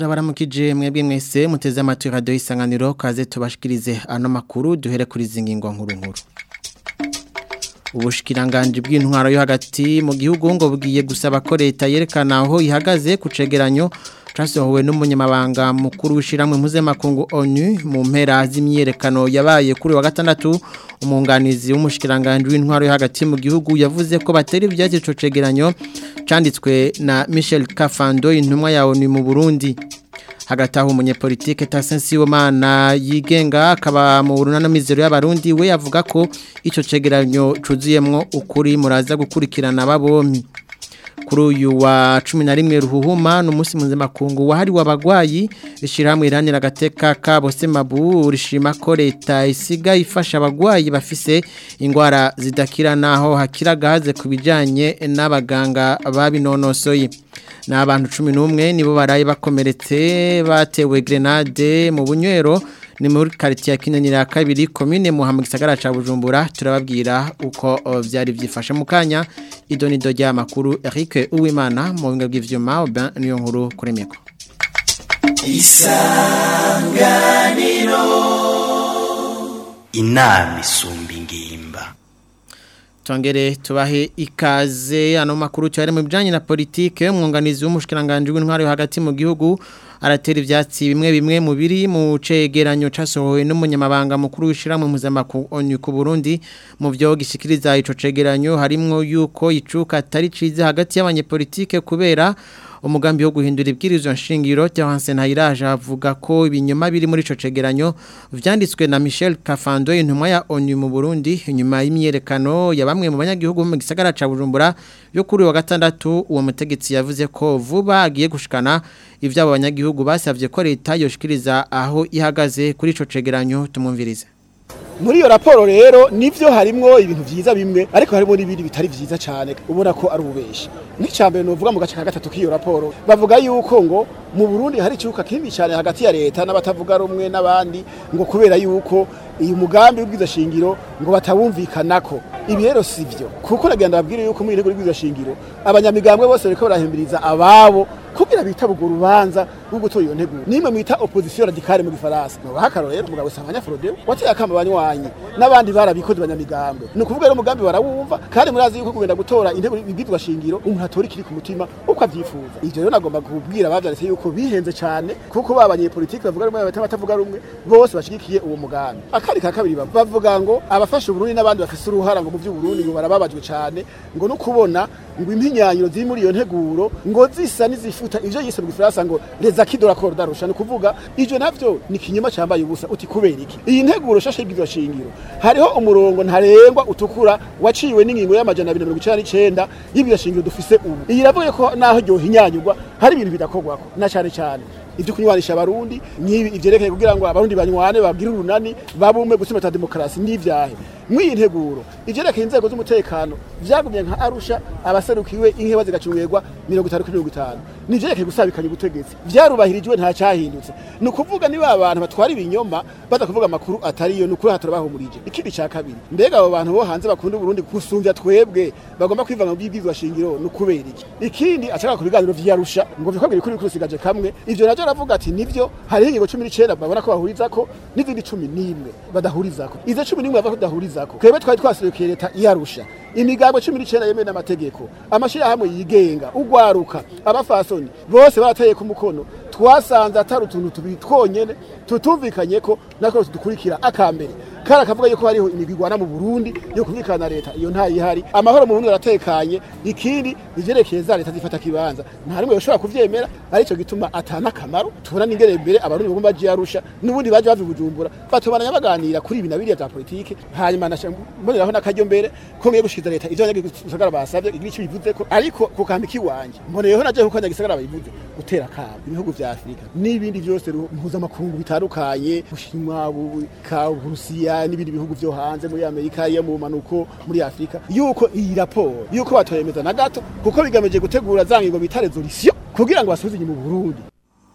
turabaramukije mwebwe mwese muteze amatwi radio isanganiro kaze tubashikirize ano makuru duhere kuri zingingo nkuru nkuru ubushikiranganje bw'intwaro yo hagati mu gihugu ngo bugiye gusaba ko leta yerekana aho ihagaze ku cegeranyo casohowe n'umunyamabanga mukuru w'ishiramwe mpuzamakungu ONU mu mpera z'imyerekano yabaye kuri wa gatandatu umunganizi w'umushikiranganje w'intwaro yo hagati mu gihugu yavuze ko bateri ivyatsi ico cegeranyo canditswe na Michel Kafando intumwa ya ONU mu Burundi hagati aho umunyepolitike Tasensi Womana yigenga akaba mu runana mizero y'abarundi we yavuga ko ico cegeranyo cuzuyemwo ukuri muraza gukurikirana babompi kuri uyu wa cumi na rimwe ruhuhuma ni umunsi mpuzamakungu wahariwe abagwayi rishyirahamwe irangira agateka kabo semabu rishima ko leta isiga ifasha abagwayi bafise indwara zidakira naho hakira gaze ku bijyanye n'abaganga babinonosoye ni abantu cumi n'umwe nibo baraye bakomeretse batewe grenade mu bunywero ni muri quartier kinanira ya kabiri commune Muhammad gisagara ca Bujumbura turababwira uko vyari vyifashe mu kanya idonido rya makuru Eric Uwimana mu binga bw'ivyuma ben niyo nkuru kuri meko Isanganiro inama isumba ingimba Tongere tubahe ikaze ano makuru cyari mu bijanye na politike umwunganizi w'umushikiranganje w'intwari hagati mu gihugu aratera ivyatsi bimwe bimwe mu biri mu cegeranyo casohowe n'umunyamabanga mukuru w'ishiramwe mpuzamakungu ONU ku Burundi mu byo gishikiriza ico cegeranyo harimwo yuko icuka atari cize hagati y'abanyepolitike kubera umugambi wo guhindura ibwirizwa nshingiro Terence Ntayiraje avuga ko ibinyoma biri muri ico cegeranyo vyanditswe na Michel Kafando intumwa ya ONU mu Burundi inyuma y'imyerekano ya bamwe mu banyagihugu mu gisagara ca Bujumbura yo kuri wa gatandatu uwo mutegetsi yavuze ko vuba agiye gushikana ivyabo banyagihugu basavye ko leta yoshikiriza aho ihagaze kuri ico cegeranyo tumwumvirize muri iyo raporo rero nivyo harimwo ibintu vyiza bimwe ariko harimo n'ibindi bitari vyiza cyane ubona ko ari ububeshi nk'icyambere novuga mu gace ka gatatu k'iyo raporo bavuga yuko ngo mu Burundi hari ikibuka kinini cyane hagati ya leta n'abatavuga rumwe n'abandi ngo kubera yuko uyu mugambi w'ubwiza shingiro ngo batawumvikanako ibi rero sivyo kuko nagenda babwire yuko muri ntego y'ubwiza shingiro abanyamigambwe bose bariko barahimiriza ababo kugira bita bugo rubanza rwo gutora iyo ntego nimwe mwita opposition radicale mu gifaransa no bahakaro rero mugabo Sanganya Frodeo wateye akamba banywanyi n'abandi barabikoze banyamigambwe ni ukuvuga rero umugambi barawumva kandi murazi yuko kugenda gutora intego y'ubwiza shingiro umuntu atora ikiri ku mutima uko avyifuza ivyo rero nagomba kubwira abavyanditse yuko bihenze cyane kuko babanye politike bavuga rumwe batavuga rumwe bose bashigikiye uwo mugambi akari ka kabiri bavuga ngo abafasha Burundi n'abandi bafise uruhara ngo mu by'Uburundi ngo barababajwe cyane ngo no kubona ngo impinyanyiro ziri muri iyo nteguro ngo zisa n'izifuta ivyo yise mu gifaransa ngo les acquis de l'accord d'Arusha no kuvuga ivyo navyo ni kinyoma cyambaye ubusa uti kubera iki iyi nteguro shashe y'ibwirizwa shingiro hariho umurongo ntarengwa utukura waciwe n'ingingo y'amajana 299 y'ibwirizwa shingiro dufise ubu iyi ravuye ko naho ryo hinyanyurwa hari ibintu bidakorwako na cyane cyane ibyo kunywanisha abarundi n'ibi ivyerekeye kugira ngo abarundi banywane babwire urunani babume gusimata demokarasi n'ivyahe mw'iyi nteguro ivyerekeye inzego z'umutekano vyagumye nka arusha abaserukiwe inkeba zigacungirwa mirongo itanu kuri mirongo itanu nivyerekeye gusabikanya ubutegetsi vyarubahirijwe nta cahindutse ni ukuvuga niba abantu batwara ibinyoma baza kuvuga amakuru atariyo ni ukuri hatara bahumurije ikindi ca kabiri mbega abo bantu bo hanze bakunda uburundi gusumvya twebwe bagomba kwivanga mu by'ibwirizwa shingiro ni ukubera iki ikindi acaka ku biganiro vy'arusha ngo vyakobwira ikuri kurusigaje kamwe ivyo navyo aravuga ati nivyo hariho ingingo cumi n'icenda babona ko bahurizako n'izindi cumi n'imwe badahurizako izo cumi n'imwe bava kudahurizako twebwe twari twasubikiye leta iyarusha imigambwe cumi n'icenda yemewe n'amategeko amashirahamwe yigenga ugwaruka abafasoni bose barateye ku mukono twasanze atari utuntu tubiri twonyene tutumvikanye ko nako tudukurikira akambere kara kavuga yuko hariho imigwi igwana mu Burundi yo kumvikana na leta iyo nta yihari amahoro mu Burundi aratekanye ikindi ivyerekeye za leta zifata kibanza nta rimwe yoshobora kuvyemera arico gituma atana kamaro tubona n'ingere mbere abarundi bagomba baje yarusha n'ubundi baje bava bujumbura batubana baganira kuri ibi nabiriya bya politike hanyuma mboneraho n'akaryo mbere ko ngiye gushikiza leta ivyo abanyagisagara basavye igice bivuze ko ariko ku kambi kiwanje mboneyeho naje kuko abanyagisagara babivuze gutera kabo ibihugu vya Afrika n'ibindi vyose mpuzamakungu bitandukanye Bushinwa ka Burusiya n'ibindi bihugu vyo hanze muri Amerika yo mu manuko muri Afrika yuko iyi raporo yuko batoyemeza na gato kuko bigameje gutegura za ngingo bita resolution kugira ngo basubize mu Burundi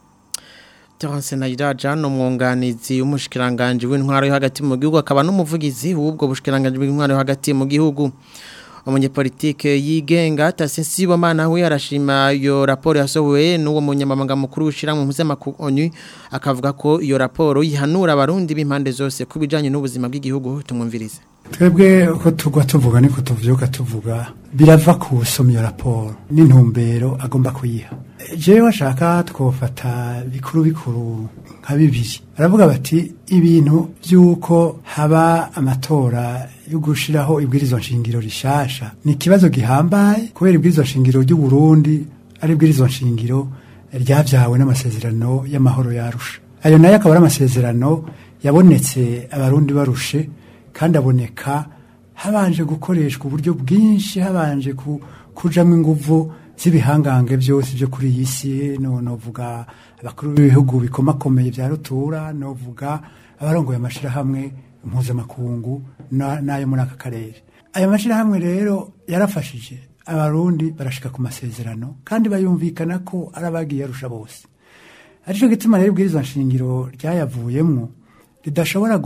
Terence Nairaja no mwunganizi w'umushikiranganje w'intwaro yo hagati mu gihugu akaba n'umuvugizi w'ubwo bushikiranganje w'intwaro yo hagati mu gihugu umunyepolitike yigenga Tasisi Bomana we arashima iyo raporo yasohowe n'uwo munyamabanga mukuru w'ishiramwe mpuzamakungu ONU akavuga ko iyo raporo yihanura abarundi b'impande zose kubijanye n'ubuzima bw'igihugu tumwumvirize twebwe uko tugwa tuvuga niko tuvyuka tuvuga birava ku soma iyo raporo n'intumbero agomba kuyiha jewe washaka twofata bikuru bikuru nka bibiri baravuga bati ibintu by'uko haba amatora yo gushiraho ibwirizwa nshingiro rishasha ni ikibazo gihambaye kubera ibwirizwa nshingiro ry'u Burundi ari ibwirizwa nshingiro ryavyawe n'amasezerano y'amahoro yarusha ayo nayo akaba ari amasezerano yabonetse abarundi barushe kandi aboneka habanje gukoreshwa uburyo bwinshi habanje ku, kujamwo inguvu z'ibihangange byose byo kuri iyi si no novuga abakuru b'ibihugu bikomakomeye bya rutura novuga abarongoye amashirahamwe mpuzamakungu na- n'ayo muri aka karere ayo mashirahamwe rero yarafashije abarundi barashika ku masezerano kandi bayumvikana ko ari abagiye arusha bose arico gituma rero ibwirizwa nshingiro ryayavuyemwo ridashobora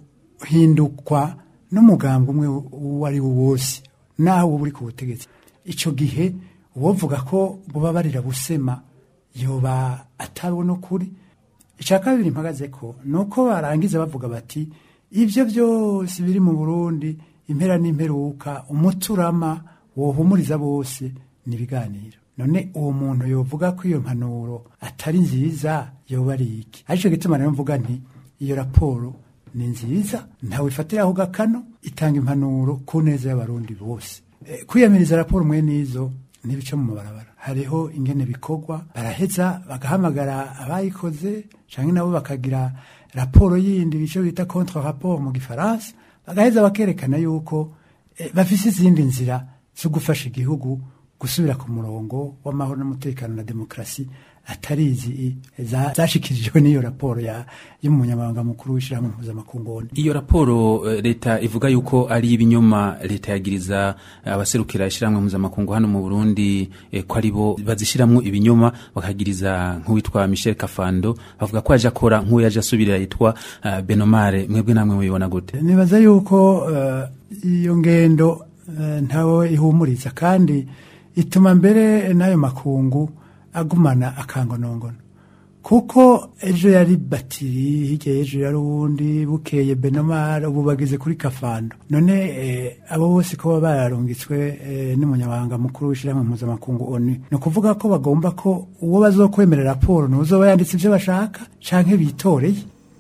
guhindukwa n'umugambi umwe uwo ari wo wose naho uba uri ku butegetsi ico gihe uwovuga ko buba barira busema yoba atabona ukuri icya kabiri mpagaze ko ni uko barangiza bavuga bati ibyo byose biri mu burundi impera n'imperuka umuturama wohumuriza bose ni ibiganiro none uwo muntu yovuga ko iyo mpanuro atari nziza yoba ari iki aricyo gituma rero mvuga nti iyo raporo ni nziza ntawe ifatiraho gakano itanga impanuro ku neza y'abarundi bose Eh, kwiyamiriza raporo mwe n'izo ntibica mu mabarabara hariho ingene bikorwa baraheza bagahamagara abayikoze canke nabo bakagira raporo yindi bico bita contre rapport mu gifaransa bagaheza bakerekana yuko eh, bafise izindi nzira zo gufasha igihugu gusubira ku murongo w'amahoro n'umutekano na demokarasi atari izi za- zashikirijwe n'iyo raporo ya y'umunyamabanga mukuru w'ishyirahamwe mpuzamakungu ONU. iyo raporo eh, leta ivuga yuko ari ibinyoma leta yagiriza eh, abaserukira ishyirahamwe mpuzamakungu hano mu burundi eh, ko ari bo bazishyiramo ibinyoma bakagiriza nk'uwitwa michel kafando bavuga ko yaje akora nk'uwo yaje asubirira yitwa eh, benomare mwebwe namwe mubibona gute nibaza yuko eh, iyo ngendo eh, ntawe ihumuriza kandi ituma mbere n'ayo makungu agumana akangonongono kuko ejo yari batiri hirya y'ejo yari uwundi bukeye benomara ubu bageze kuri kafando none eh, abo bose ko baba bararungitswe eh, n'umunyamabanga mukuru w'ishyirahamwe mpuzamakungu onu ni ukuvuga ko bagomba ko uwo bazokwemerera raporo n'uzoba yanditse ibyo bashaka canke bitoreye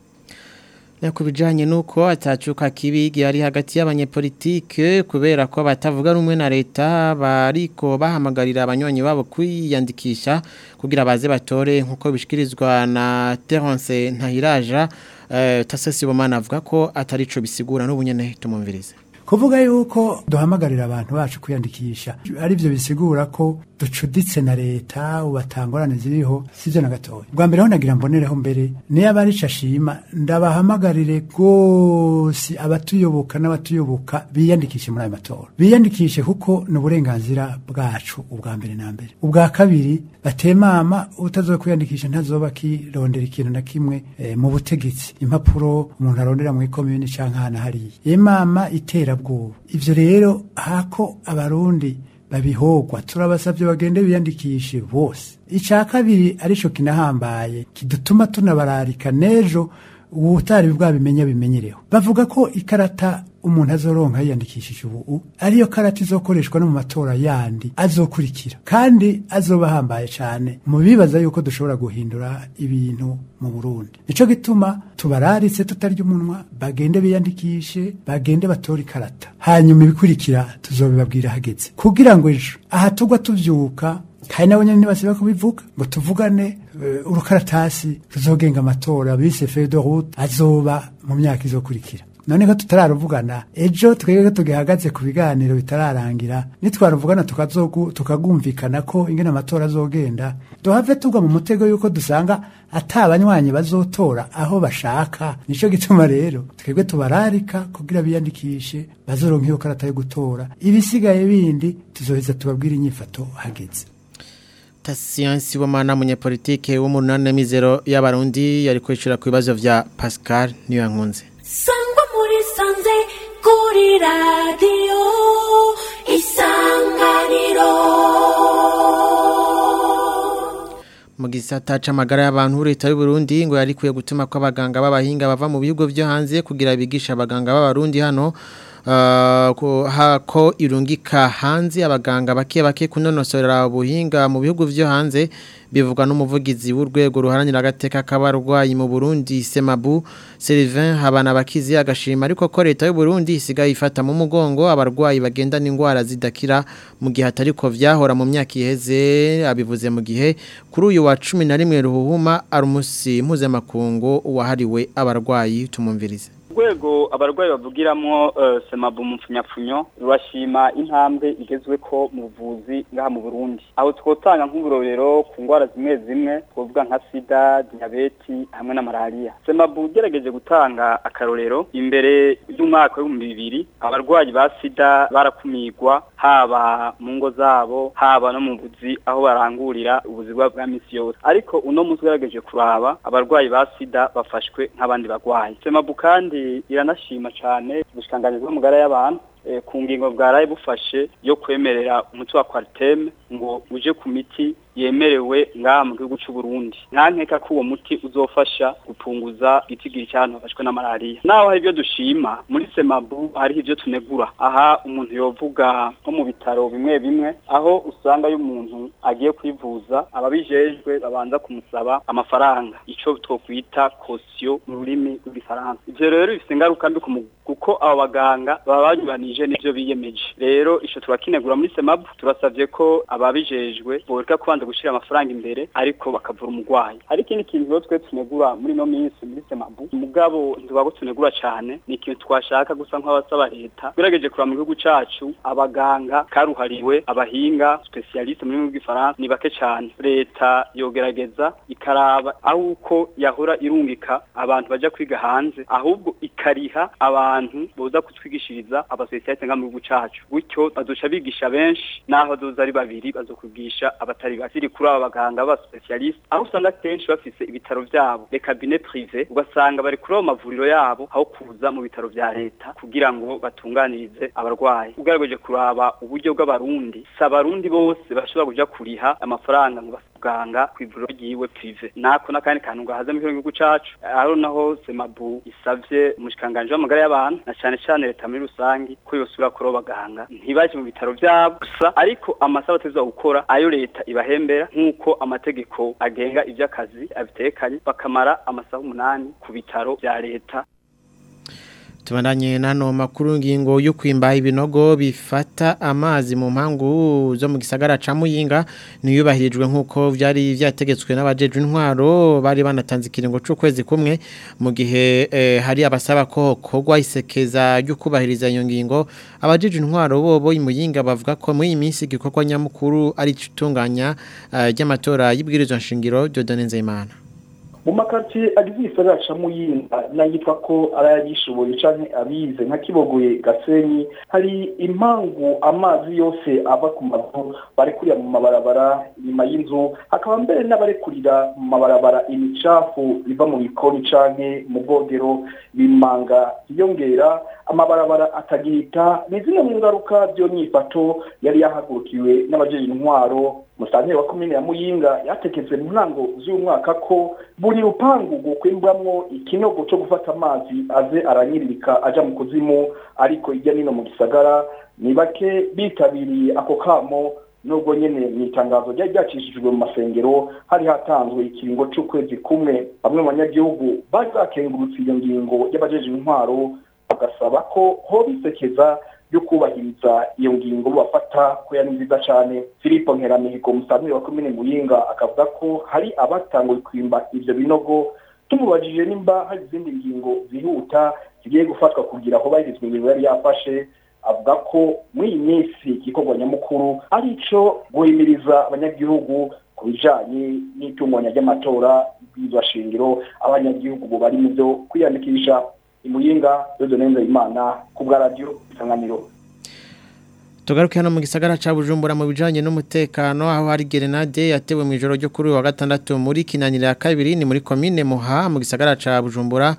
Ya kubijanye nuko atacuka kibi gihari hagati y'abanyepolitike kubera ko batavuga rumwe na leta bariko bahamagarira abanywanyi babo kwiyandikisha kugira baze batore nkuko bishikirizwa na Terence Ntahiraja eh, Tasesi Bomana avuga ko atari co bisigura n'ubunyene tumumvirize kuvuga yuko duhamagarira abantu bacu kwiyandikisha ari byo bisigura ko ducuditse na leta ubatangorane ziriho sivyo na gatoya bwa mbere ho nagira mbonereho mbere niyo abarica ashima ndabahamagarire rwose abatuyoboka n'abatuyoboka biyandikishe muri ayo matora biyandikishe kuko ni uburenganzira bwacu ubwa mbere na mbere ubwa kabiri batemama utazoba kwiyandikisha ntazoba akirondera ikintu na kimwe eh, mu butegetsi impapuro umuntu arondera mu ikomini canke ahantu hariya imama iterabwoba ivyo rero hako abarundi babihogwa turabasavye bagende biyandikishe bose ica kabiri arico kinahambaye kidutuma tunabararika nejo ubutari bwabimenya bimenyereho bavuga ko ikarata umuntu azoronka yiyandikishije ubu ariyo karata izokoreshwa no mu matora yandi azokurikira kandi azoba ahambaye cyane mu bibaza yuko dushobora guhindura ibintu mu Burundi nico gituma tubararitse tutarya umunwa bagende biyandikishe bagende batore ikarata hanyuma ibikurikira tuzobibabwira hageze kugira ngo ejo aha tugwa tuvyuka kandi nabo nyene ntibasiba kubivuga ngo tuvugane uh, urukaratasi ruzogenga amatora bise feuille de route azoba mu myaka izokurikira none ko tutararuvugana ejo twebwe tugihagaze ku biganiro bitararangira nitwaruvugana tukazogu tukagumvikana ko ingene amatora azogenda duhave tugwa mu mutego yuko dusanga ata abanywanyi bazotora aho bashaka nico gituma rero twebwe tubararika kugira biyandikishe bazoronka iyo karata yo gutora ibisigaye bindi tuzoheza tubabwira inyifato hageze Tasiyansi w'amana munyepolitike w'umunani mizero y'abarundi yari kwishura ku bibazo vya Pascal niyo yankunze sangwa muri sanze kuri radiyo isa mu gisata c'amagara y'abantu leta y'u Burundi ngo yarikuye gutuma ko abaganga b'abahinga bava mu bihugu byo hanze kugira bigisha abaganga b'abarundi hano Uh, ko, ha, ko irungika hanze abaganga bake bake kunonosora ubuhinga mu bihugu vyo hanze bivugwa n'umuvugizi w'urwego ruharanira agateka k'abarwayi mu Burundi Semabu Sylvain Habana bakizi agashima ariko ko leta y'u Burundi isigaye ifata mu mugongo abarwayi bagenda n'ingwara zidakira mu gihe atariko vyahora mu myaka iheze abivuze mu gihe kuri uyu wa 11 ruhuhuma arumusi mpuzamakungu wahariwe abarwayi tumumvirize urwego abarwayi bavugiramo semabu mu mfunyapfunyo rurashima intambwe igezwe ko mu buvuzi ngaha mu burundi aho twotanga nk'uburorero ku ndwara zimwe zimwe twavuga nka sida diyabeti hamwe na malariya semabu ugerageje gutanga akarorero imbere y'umwaka w'ibihumbi bibiri abarwayi ba sida barakumirwa haba mu ngo zabo haba no mu buzi aho barangurira ubuzi bwabo bwa misi yose ariko uno munsi ugerageje kuraba abarwayi ba sida bafashwe nk'abandi barwayi semabu kandi iranashima cyane ubushikanganyi bw'amagara y'abantu ku ngingo bwaraye bufashe yo kwemerera umuti wa kwariteme ngo uje ku miti yemerewe ngaha mu gihugu cy'u Burundi ntankeka ko uwo muti uzofasha gupunguza itigiri cy'abantu bafashwe na malaria naho hari ibyo dushima muri semabu hariho ibyo tunegura aha umuntu yovuga nko mu bitaro bimwe bimwe aho usanga iyo umuntu agiye kwivuza ababijejwe babanza kumusaba amafaranga icyo twokwita kosiyo mu rurimi rw'igifaransa ivyo rero bifite ingaruka mbi kuko abo baganga baba banyuranije n'ivyo biyemeje rero ico turakinegura muri semabu turasavye ko ababijejwe boreka kubanza gushira amafaranga imbere ariko bakavura umugwayi hari ikindi kintu rero twe tunegura muri no minsi muri semabu mugabo ntibago tunegura cane ni ikintu twashaka gusa nk'abasaba leta tugerageje kuraba mu gihugu cacu abaganga karuhariwe abahinga specialiste muri rw'ifaransa ni bake cane leta yogerageza ikaraba aho uko yahora irungika abantu baja kwiga hanze ahubwo ikariha abantu boza kutwigishiriza abasosiyete nga mu gihugu cacu gutyo bazoca bigisha benshi naho doza ari babiri bazokwigisha abatari bake ziri kuri aba baganga ba specialiste aho usanga kenshi bafise ibitaro vyabo les cabinets privés ugasanga bari kuri abo mavuriro yabo aho kuza mu bitaro vya leta kugira ngo batunganirize abarwayi ugerageje kuraba uburyo bw'abarundi si abarundi bose bashobora kuja kuriha amafaranga ngo muganga kw'ivuriro ryiwe prive nako nakandi kantu gahaze mu gihugu cacu aho naho semabu isavye umushikanganje w'amagara y'abantu na cane cane leta muri rusangi ko yosubira kuri abo baganga ntibaje mu bitaro vyabo gusa ariko amasaba atezwa gukora ayo leta ibahembera nk'uko amategeko agenga ivy'akazi abitekanye bakamara amasaha umunani ku bitaro vya leta Tubandanye nano makuru ngingo yo kwimba ibinogo bifata amazi mu mpangu zo mu gisagara ca Muyinga niyubahirijwe nkuko vyari vyategetswe n'abajeje intwaro bari banatanze ikiringo c'ukwezi kumwe mu gihe eh, hari abasaba ko kogwa isekeza ryo kubahiriza iyo ngingo abajeje intwaro bobo imuyinga bavuga ko muri iyi minsi gikorwa nyamukuru ari citunganya uh, ry'amatora y'ibwirizwa nshingiro Dieudonne Nzeyimana mu makaritsiye agize igisagara ca muyinga n'ayitwa ko arayagishoboye canke abize nka kibogoye gasenyi hari impangu amazi yose ava ku mazu barekurira mu mabarabara inyuma y'inzu hakaba mbere n'abarekurira mu mabarabara imicafu iva mu bikoni canke mu bwogero bimanga yiyongera amabarabara atagihita ni zimwe mu ngaruka vyo nyifato yari yahagurukiwe n'abajeje intwaro musanteri wa komine ya muyinga yatekeze mu ntango z'umwaka ko buri rupangu gukwimbwamwo ikinogo co gufata amazi aze aranyiririka aja mu kuzimu ariko irya nino mu gisagara ni bake bitabiriye ako kamo nubwo nyene mu itangazo ryari ryacishijwe mu masengero hari hatanzwe ikiringo c'ukwezi kumwe bamwe mu banyagihugu bari bakengurutse iyo ngingo y'abajeje intwaro bagasaba ko hoba isekeza yo kubahiriza iyo ngingo bafata ko yari nziza cyane Filipo Nkeramihigo umusanzwe wa komine Muyinga akavuga ko hari abatanguye kwimba ivyo binogo tumubajije nimba hari izindi ngingo zihuta zigiye gufatwa kugira aho bahirizwa ingingo yari yafashe avuga ko muri iyi minsi igikorwa nyamukuru ari ico guhimiriza abanyagihugu ku bijanye n'itunganya ry'amatora y'ibwirizwa shingiro abanyagihugu bo bari mu byo kwiyandikisha imuyinga yodo neza imana ku bwa radio isanganiro Tugaruke hano mu gisagara ca Bujumbura mu bijanye n'umutekano aho hari grenade yatewe mu ijoro ryo kuri wa gatandatu muri kinanira ya kabiri ni muri commune Muha mu gisagara ca Bujumbura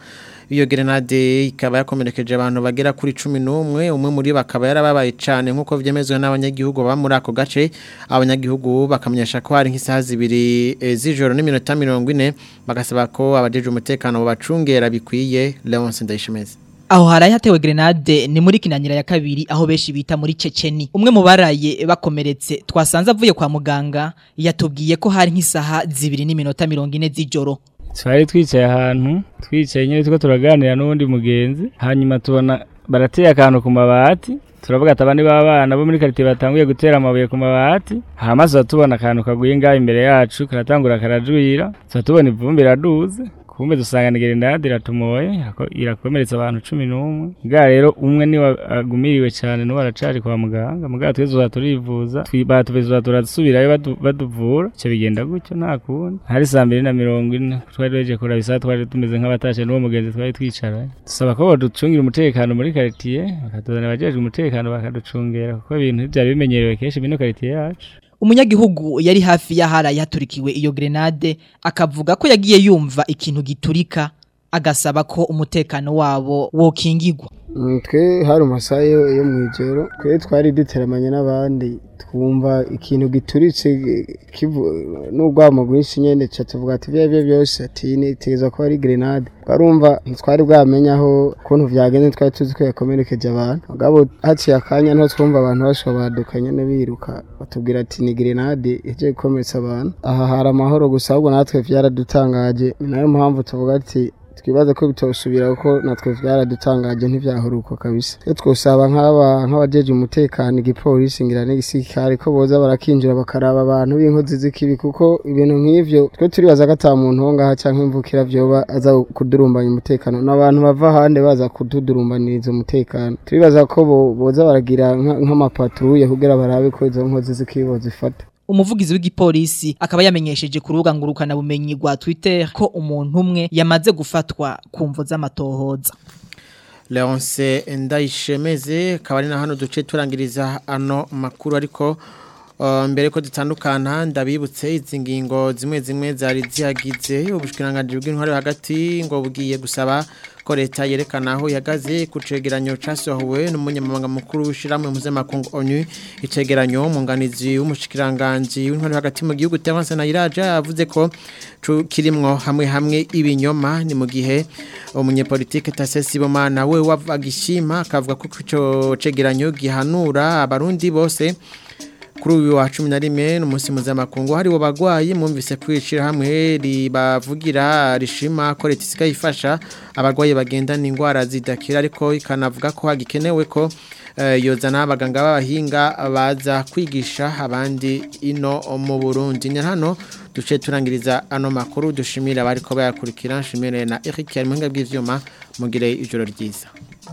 iyo grenade ikaba yakomerekeje abantu bagera kuri 11 umwe muri bakaba yarababaye cyane nkuko vyemezwe n'abanyagihugu baba muri ako gace abanyagihugu bakamenyesha ko hari nk'isaha zibiri e, z'ijoro n'iminota 40 bagasaba ko abajeje umutekano bacungera bikwiye Leonce Ndayishimeze Aho haraye hatewe grenade ni muri kinanyira ya kabiri aho beshi bita muri Ceceni. Umwe mu baraye bakomeretse twasanze avuye kwa muganga yatubwiye ko hari nk'isaha zibiri n'iminota 40 z'ijoro. twari twicaye ahantu twicaye nyine tuko turaganira n'uwundi mugenzi hanyuma tubona barateye akantu ku mabati turavuga ati abandi b'abana bo muri karitiye batanguye gutera amabuye ku mabati hama tuza tubona akantu kaguye ngaho imbere yacu karatangura karajwira tuza tubona ivumbi iraduze kumbe dusanga ni grenade iratumoye irako- irakomeretsa abantu cumi n'umwe bwa rero umwe niwe agumiriwe cyane n'uwo aracari kwa muganga muganga twese tuza turivuza twi- batuveza turasubirayo badu- baduvura icyo bigenda gutyo nta kundi hari saa mbiri na mirongo ine twari duhejeje kuraba isaha twari tumeze nk'abatashe n'uwo mugenzi twari twicaranye dusaba ko baducungira umutekano muri karitiye bakatuzanira abajejwe umutekano bakaducungera kuko ibintu byari bimenyerewe kenshi bino karitiye yacu Umunyagihugu yari hafi y'aharaye haturikiwe iyo grenade akavuga ko yagiye yumva ikintu giturika agasaba ko umutekano wabo wokingirwa. Mm, twe hari amasaha yo yo mw'ijoro twe twari duteramanye n'abandi twumva ikintu gituritse eh, kivu n'urwamo rwinshi nyene ca tuvuga ati ivyo arivyo byose ati nitegerezwa ko ari grenade twarumva ntitwari bwamenya aho ukuntu vyagenze twari tuzi ko yakomerekeje abantu mugabo haciye akanya niho twumva abantu bashobora baduka nyene biruka batubwira ati ni grenade ije gukomeretsa abantu aha hari amahoro gusa ahubwo natwe vyaradutangaje ni nayo mpamvu tuvuga ati twibaza ko bitosubira kuko natwe byaradutangaje ntivyahuruko kabisa iyo twosaba nk'aba nk'abajeje umutekano igipolisi ngira n'igisirikare ko boza barakinjira bakaraba abantu b'inkozi z'ikibi kuko ibintu nk'ivyo twe turibaza ko ata muntu wo ngaha canke imvukira vyoba aza kudurumbanya umutekano n'abantu bava ahandi baza kududurumbaniriza umutekano turibaza ko bo- boza baragira nka- nk'amapatruye kugira barabe ko izo nkozi z'ikibi bozifata Umuvugizi w'igipolisi akaba yamenyesheje ku rubuga ngurukana bumenyi rwa Twitter ko umuntu umwe yamaze gufatwa ku mvo z'amatohoza. Leonce Ndayishemeze akaba ari na hano duce turangiriza ano makuru ariko uh, mbere ko dutandukana ndabibutse izi ngingo zimwe zimwe zari zihagize ubushikiranganje bw'intwari hagati ngo bugiye gusaba ko leta yerekana aho ihagaze ku cegeranyo casohowe n'umunyamabanga mukuru w'ishiramwe mpuzamakungu ONU icegeranyo umunganizi w'umushikiranganje w'intwari hagati mu gihugu Terence Nayiraja yavuze ko cu- kirimwo hamwe hamwe ibinyoma ni mu gihe umunyepolitike Tasesi Bomana we wavagishima akavuga ko ico cegeranyo gihanura abarundi bose kuri uyu wa cumi na rimwe n'umunsi mpuzamakungu hariwo bagwayi mwumvise kwicira hamwe ribavugira rishima ko leta isigaye ifasha abarwayi bagendana indwara zidakira ariko ikanavuga ko hagikenewe ko eh, yozana abaganga b'abahinga baza kwigisha abandi ino mu Burundi ni hano duce turangiriza ano makuru dushimira abari ko bayakurikira nshimire na Eric Yarmuhinga bw'ivyuma mugire ijoro ryiza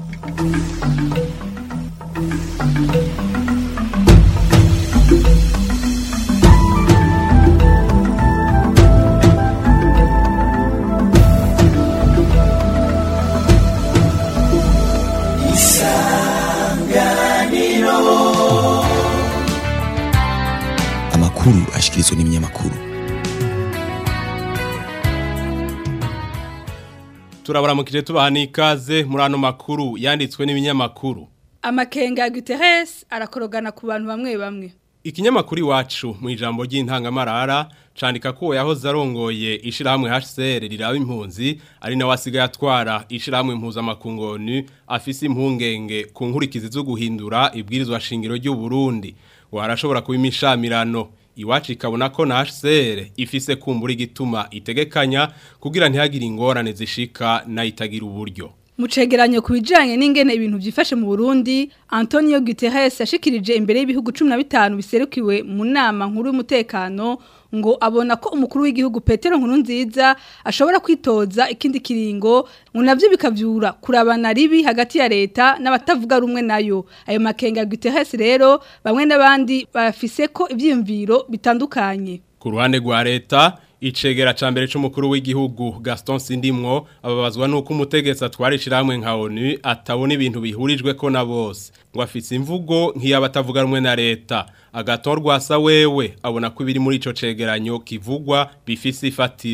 amakuru ashikirizwa n'ibinyamakuru turabaramukije tubaha n'ikaze muri ano makuru yanditswe n'ibinyamakuru amakenga ya Guterres arakorogana ku bantu bamwe bamwe ikinyamakuru iwacu mu ijambo ry'intangamarara candika ko yahoze arongoye ishirahamwe HCR riraba impunzi ari nawe asigaye atwara ishirahamwe mpuzamakungu ONU afise impungenge ku nkurikizi zo guhindura ibwirizwa shingiro ry'u Burundi warashobora kuba imishamirano iwacu ikabona ko na HCR ifise kumbura igituma itegekanya kugira ntihagire ingorane zishika nayitagira uburyo mu cegeranyo ku bijanye n'ingene ibintu byifashe mu Burundi Antonio Guterres yashikirije imbere y'ibihugu 15 biserukiwe mu nama nkuru y'umutekano ngo abona ko umukuru w'igihugu Petero Nkurunziza ashobora kwitoza ikindi kiringo ngo navyo bikavyura kurabana ribi hagati ya leta n'abatavuga rumwe nayo ayo makenga ya Guterres rero bamwe n'abandi bafise ko ivyiyumviro bitandukanye Ku ruhande rwa leta icegera ca mbere c'umukuru w'igihugu Gaston Sindimwo ababazwa nuko umutegetsi atwara ishiramwe nka ONU atabona ibintu bihurijwe ko na bose ngo afise imvugo nk'iyabatavuga rumwe na leta agatorwa sa wewe abona ko ibiri muri ico cegeranyo kivugwa bifise ifatiro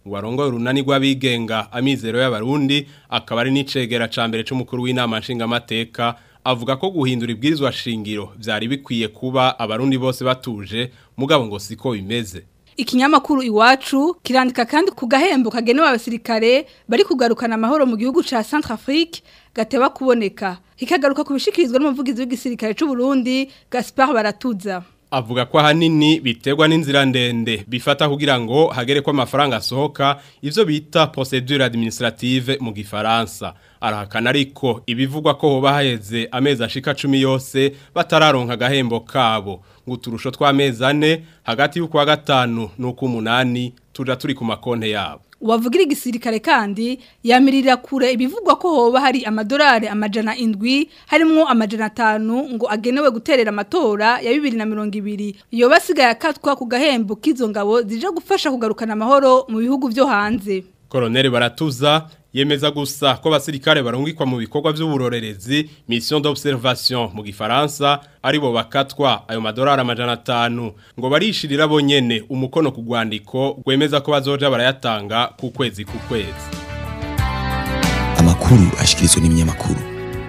warongoye urunani rw'abigenga amizero y'abarundi akaba ari n'icegera ca mbere c'umukuru w'inama nshingamateka avuga ko guhindura ibwirizwa shingiro vyari bikwiye kuba abarundi bose batuje mugabo ngo siko bimeze Ikinyamakuru iwacu kirandika kandi ku gahembo kagenewe abasirikare bari kugarukana amahoro mu gihugu ca Centrafrique gateba kuboneka hikagaruka kubishikirizwa n'umuvugizi w'igisirikare c'u Burundi Gaspard Baratuza avuga ko ahanini biterwa n'inzira ndende bifata kugira ngo hagere ko amafaranga asohoka ivyo bita procedure administrative mu gifaransa arahakana ariko ibivugwa ko hoba haheze amezi ashika 10 yose batararonka agahembo kabo ngo uturusho tw'amezi ane hagati y'uko wa gatanu n'uko umunani tuja turi ku makonte yabo Uwavugira igisirikare kandi yamirira kure ibivugwa ko hoba hari amadolari amajana indwi harimwo amajana atanu ngo agenewe guterera amatora ya bibiri na mirongo ibiri iyo basigaye akatwa ku gahembo k'izo ngabo zije gufasha kugarukana amahoro mu bihugu vyo hanze Koroneli Baratuza yemeza gusa ko basirikare barungikwa mu bikorwa by'uburorerezi mission d'observation mu gifaransa aribo bakatwa ayo madolari amajana atanu ngo barishirira bonyene umukono ku rwandiko rwemeza ko bazoja barayatanga ku kwezi ku kwezi amakuru ashikirizwa n'ibinyamakuru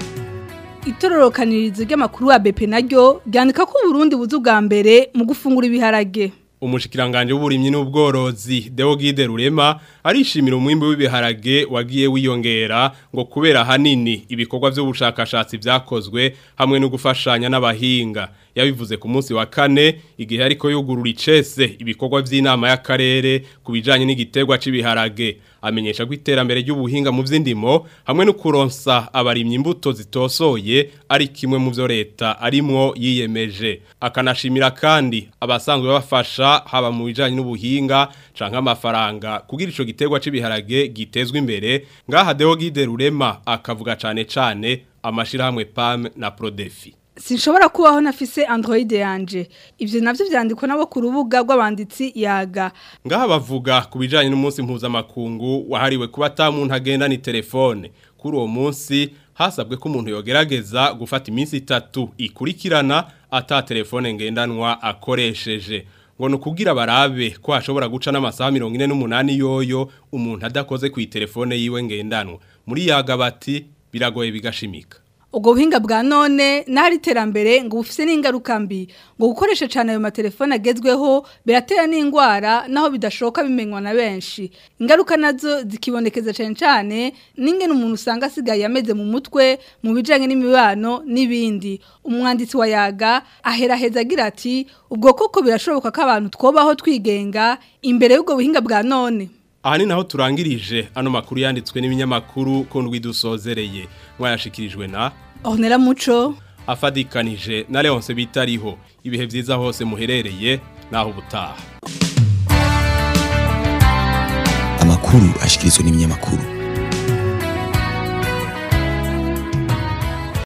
itororokanirizo ry'amakuru wa BP naryo ryandika ko Burundi buzu bwa mbere mu gufungura ibiharage umushikiranganje w'uburimyi n'ubworozi Deogide Rurema arishimira umwimbo w'ibiharage wagiye wiyongera ngo kubera hanini ibikorwa by'ubushakashatsi byakozwe hamwe no gufashanya n'abahinga yabivuze ku munsi wa kane igihe ariko yugurura icese ibikorwa by'inama y'akarere kubijanye n'igiterwa c'ibiharage amenyesha ko iterambere ry'ubuhinga mu vy'indimo hamwe no kuronsa abarimyi imbuto zitosoye ari kimwe mu byo leta arimwo yiyemeje akanashimira kandi abasanzwe bafasha haba mu bijanye n'ubuhinga canke amafaranga kugira ico giterwa c'ibiharage gitezwe imbere ngaha Deo Gide Rurema akavuga cane cane amashirahamwe PAM na Prodefi Sinshobora kubaho nafise Android yanje. Ivyo navyo vyandikwa nabo ku rubuga rw'abanditsi yaga. Ngaha bavuga ku bijanye n'umunsi mpuzamakungu wahariwe kuba ata muntu agenda ni telefone. Kuri uwo munsi hasabwe ko umuntu yogerageza gufata iminsi itatu ikurikirana ata telefone ngendanwa akoresheje. ngo nukugira barabe ko hashobora guca n'amasaha 48 yoyo umuntu adakoze ku telefone yiwe ngendanwa. Muri yaga bati biragoye bigashimika. Ubwo buhinga bwa none nahari iterambere ngo bufise n'ingaruka mbi ngo gukoresha cyane ayo matelefone agezweho biratera n'indwara naho bidashoka bimenywa na benshi ingaruka nazo zikibonekeza cyane cyane n'ingene umuntu usanga asigaye ameze mu mutwe mu bijanye n'imibano n'ibindi umwanditsi wa yaga aheraheza agira ati ubwo koko birashoboka ko abantu twobaho twigenga imbere y'ubwo buhinga bwa none Aha ni naho turangirije ano makuru yanditswe n'ibinyamakuru ko ndwidusozereye mwayashikirijwe na Ornella Muco afadikanije na Leonce bitariho ibihe byiza hose muherereye naho ubutaha amakuru ashikirizwa n'ibinyamakuru